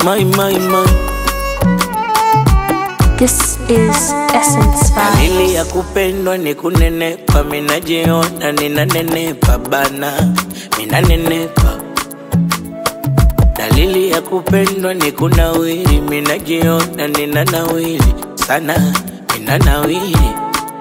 My, my, my. This is Essence Dalili ya Vibes. kupendwa ni kunenepa, minajiona ninanenepa bana, minanenepa. Dalili ya kupendwa ni kunawiri, minajiona ninanawiri sana, ninanawiri.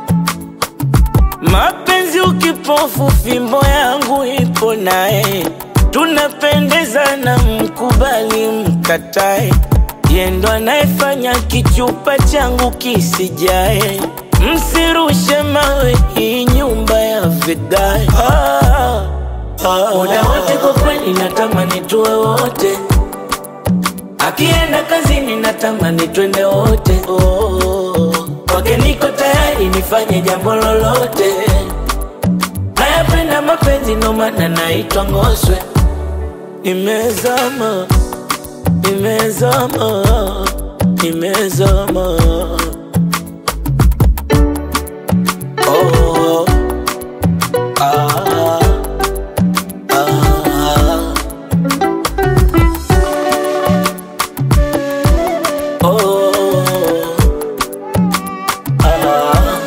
Mapenzi ukipofu, fimbo yangu ipo naye, tunapendezana, mkubali mkatae, yendo anayefanya kichupa changu kisijae. Msirushe mawe, hii nyumba ya vigae. Ah, ah, muda wote kwa kweli natamani tuwe wote, akienda kazini natamani twende wote. Oh, kwake niko tayari nifanye jambo lolote. Nayapenda mapenzi ndo maana naitwa Ngoswe. Nimezama, nimezama, nimezama. Oh, ah, ah, oh, ah.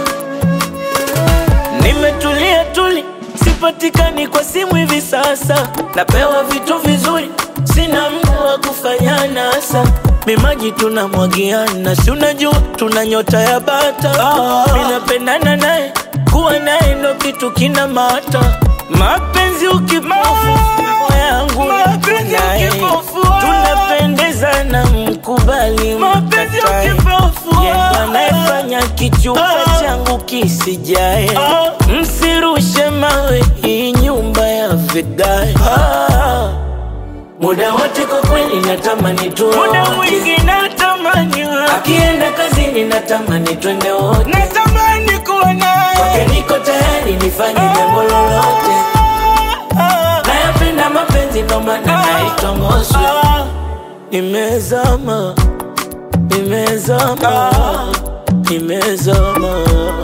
Nimetulia tuli, sipatikani kwa simu hivi sasa. Napewa vitu vizuri, sina muda wa kufanya nasa. Mimaji tunamwagiana, si unajua tuna nyota ya bata. Ah, minapendana naye, kuwa naye ndo kitu kina mata. Mapenzi ukipofu, roho yangu Mapenzi naye. ukipofu, tunapendezana, mkubali Mapenzi mkatae. ukipofu, Yeye ndo anayefanya kichupa Ah. changu kisijae. Ah. Msirushe mawe, hii nyumba ya vigae. Ah. Muda wote kwa kweli natamani tuwe Muda wote. mwingi natamani Akienda kazini natamani twende wote. natamani kuwa Kwake naye niko tayari nifanye jambo lolote. Nayapenda mapenzi ndo maana naitwa Ngoswe. Nimezama, nimezama, nimezama.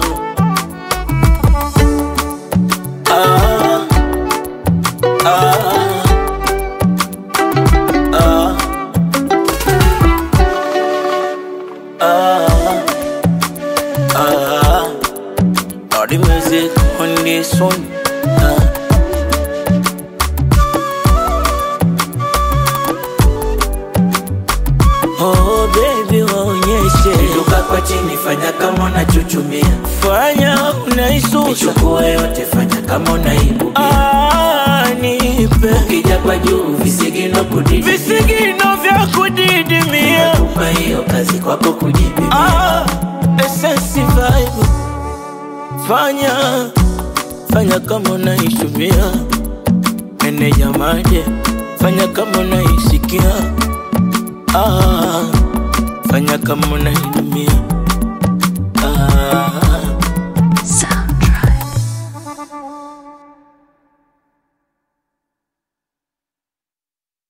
Ah, ah, ah, ah, ah. All the music on this one. Ah. Oh baby waonyeshe Inuka kwa chini fanya kama unachuchumia fanya unaisusa Ichukue yote fanya kama unaibukia ah, nipe Ukija kwa juu visigino kudidi visigino vya kudidimia Kupa hiyo kazi kwako kujipimia ah, essence vibe fanya fanya kama unaishumia meneja maje fanya kama unaisikia ah, fanya kama unainumia